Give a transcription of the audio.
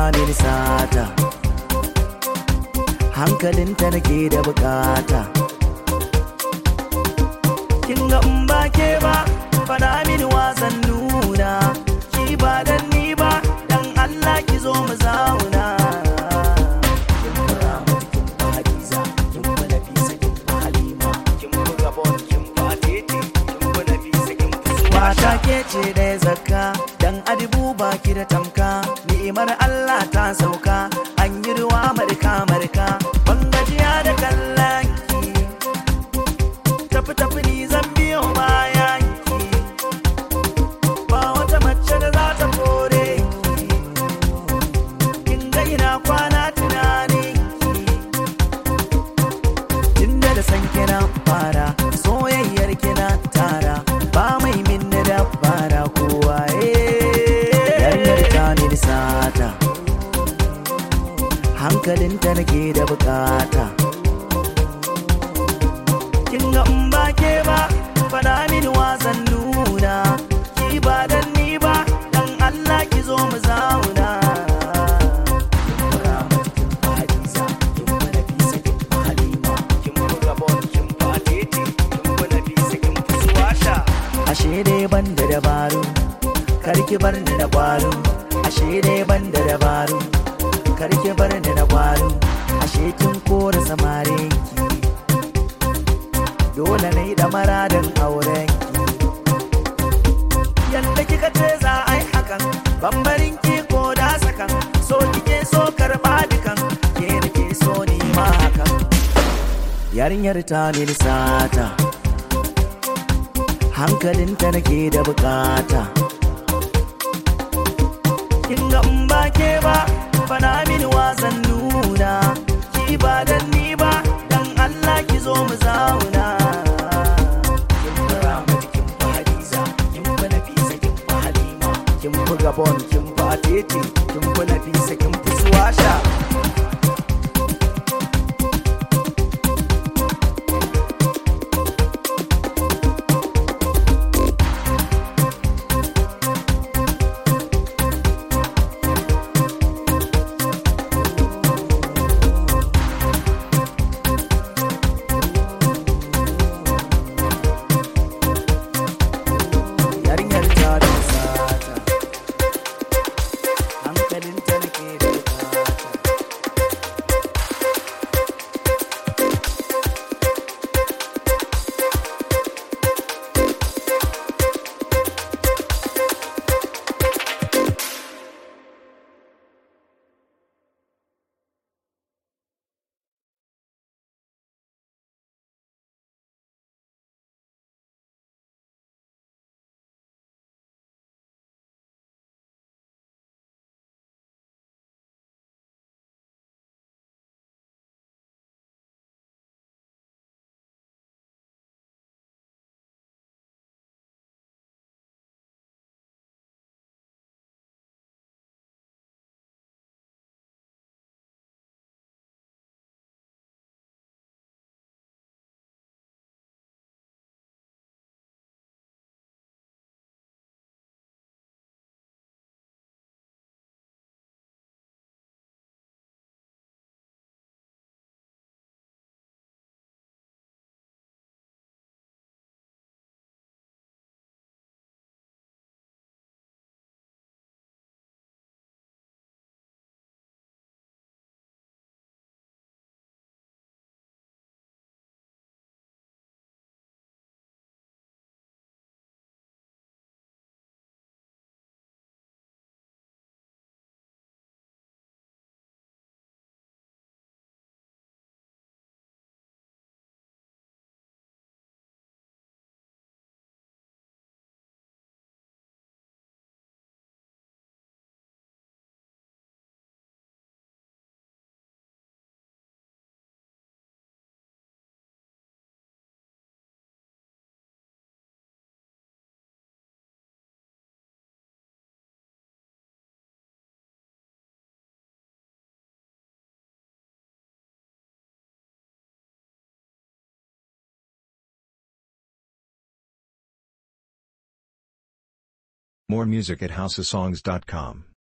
mini sata hankalinta nake da bukata kin ga in ba ke ba fada mini wasan nuna ki ba dan ni ba dan Allah ki zo mu zauna kin fara mata kin fa Hadiza kin fa Nafisa kin fa Halima kin fa Gabon kin fa Tete kin fa Nafisa kin fa Mata ke ce da zakka dan adibu baki da tamka ni'imar Allah ta sauka an yi ruwa marka marka ban gajiya da kallon ki tafi tafi ni zan biyo bayan ki ba wata mace da za ta kore ki kin ga ina kwana tunanin ki inda da san kina fara soyayyar kina tara ba mai minna da fara kowa yarinyar ta mini sata hankalinta nake da bukata kin ga in ba ke ba fada mini wasan nuna ki ba dan ni ba dan Allah ki zo mu zauna Ashe dai ban da dabaru, karki bar ni da kwaro. Ashe dai ban da dabaru, karki bar ni da kwaro. Ashe kin kora samare ki. Dole na yi da maradin auren ki. Yanda kika ce za a yi hakan, bambarin ki ko da sakan. So kike so karɓa dukan, ke nake so ni ma hakan. Yarinyar ta mini sata. hankalinta nake da bukata kin ga in ba ke ba fana mini wasan nuna ki ba dan ni ba dan Allah ki zo mu zauna kin fara mata kin fa Hadiza kin fa Nafisa kin fa Halima kin fa Gabon kin fa Tete kin fa Nafisa kin fa Suwasha yarinyar ta da sata hankalinta nake da bukata More music at houseofsongs.com.